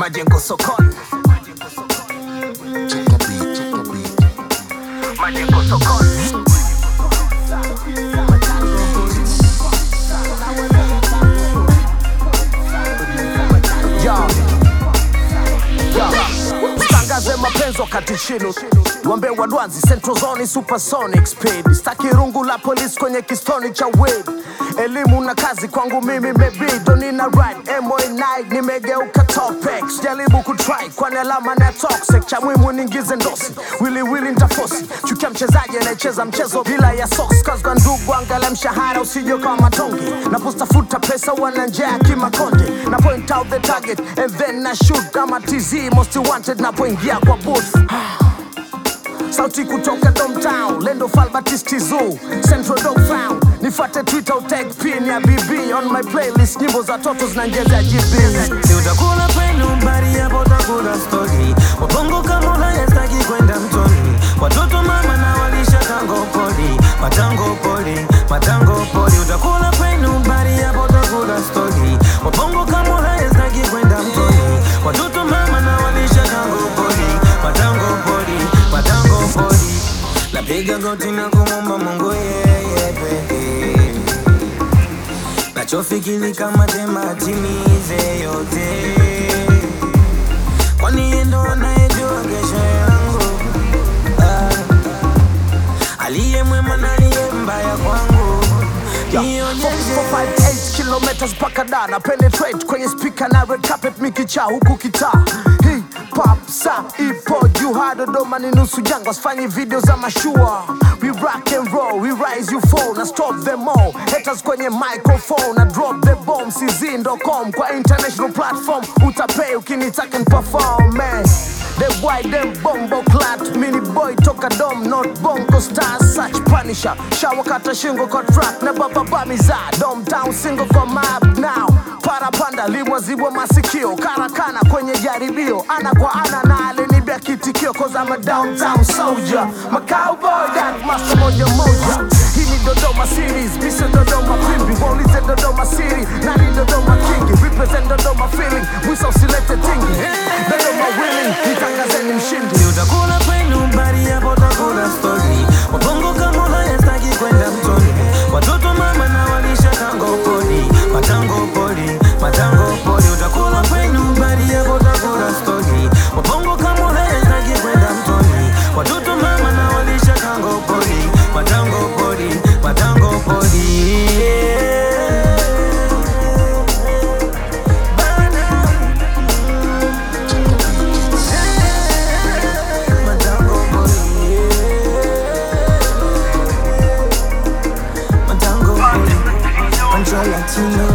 majengo sokoni majengo sokoni Yo. Yo. Tangaze mapenzi wakati chini Wambe wadwanzi Central Zone Supersonic Speed Staki rungu la polisi kwenye kistoni cha weed Elimu na kazi kwangu mimi mebido nina ride MO9 nimegeuka topic Jaribu kutry kwani alama na toxic Cha muhimu ningize ndosi Wili wili ntafosi Chukia mchezaji anayecheza mchezo bila ya socks Cause kwa ndugu angala mshahara usije kama matonge Napostafuta pesa wana njaa kimakonde Na point out the target and then na shoot kama TZ most wanted napoingia kwa booth sauti kutoka Domtown, Lendo Falbatisti Zoo, Central Dog Found. Nifate Twitter utag pin ya BB on my playlist, nyimbo za toto zinaongeza GB. Si utakula kwenu mbari hapo utakula stori Wabongo kama Ulaya staki kwenda mtoni Watoto mama na walisha tango poli Matango poli, matango poli Utakula kwenu mbari hapo utakula stori Wabongo kama Ulaya staki kwenda mtoni Watoto mama na walisha tango poli Matango poli, matango poli Napiga goti na kumomba Mungu yeye pekee nachofikiri kama tema timize yote, kwani yeye ndo anayejua kesho yangu. Ah, aliye mwema na aliye mbaya kwangu, nionyeshe 458 kilometers mpaka da na penetrate kwenye speaker na red carpet mikicha huku kitaa hii pop sa ipo juu ha Dodoma ni nusu jangwa sifanyi video za mashua we rock and roll we rise you fall na stop them all haters kwenye microphone na drop the bomb cz.com kwa international platform utapay ukinitaka perform man The white them bombo clat Mini boy toka dom not bongo star Such punisher Shawa kata shingo kwa track Na baba bamiza Dom town single kwa map now Parapanda limwa zibwa masikio Karakana kwenye jaribio Ana kwa ana na alinibia kitikio Cause I'm a downtown soldier My cowboy that master moja moja Hii ni Dodoma series Mission Dodoma pimbi Waulize Dodoma city Nani Dodoma kingi Represent Dodoma feeling Mwiso usilete tingi Dodoma willing Nitangazeni mshindi Si utakula kwenu mbari hapo utakula stori Wabongo kama Ulaya staki kwenda mtoni Watoto mama na walisha tango poli Matango poli, matango poli Utakula kwenu mbari hapo utakula stori Wabongo kama Ulaya staki kwenda mtoni Watoto mama na walisha tango poli Matango poli, matango poli Matango poli Matango poli Control Latino